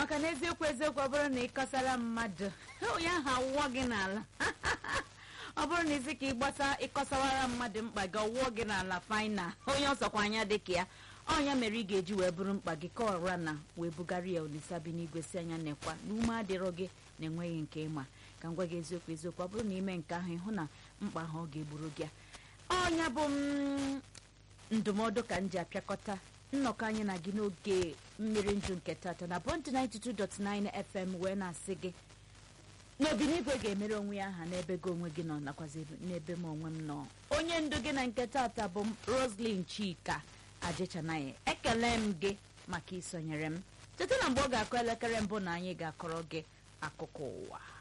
maka na eziokwu eziokwu ọ bụrụ na ị kọsara mmadụ onye ahụ awụọ gị n'ala ọ bụrụ na isi ka ịgbasa ịkọsawara mmadụ mkpa gị ọwụọ gị n'ala faina onye ọsọkwa anya dịka ya ọnya mere ị ga-eji wee bụrụ mkpa gị ka ọra na wee bugara ya olisa bi n'igwe si anya nekwa na ume adịrọ gị na enweghị nke ịma ka m gwa gị eziokwu eziokwu ọ bụrụ na ime nke ahụ ịhụ na mkpa ahụ ọ ga-egburu gị ọnya bụ m ndụmọdụ ka m ji apịakọta nnọkọ anyị na gị n'oge mmiri ndụ nke tata na bọntị 92.9 fm wee na-asị gị n'obinigwe ga-emere onwe ya aha n'ebe gị onwe gị nọ nakwazi n'ebe m onwe m nọ onye ndu gị na nke tata bụ roslyn chika ajịchanaghị ekele m gị maka isonyere m cheta na mgbe ọ ga-akụ elekere mbụ na anyị ga-akọrọ gị akụkọ ụwa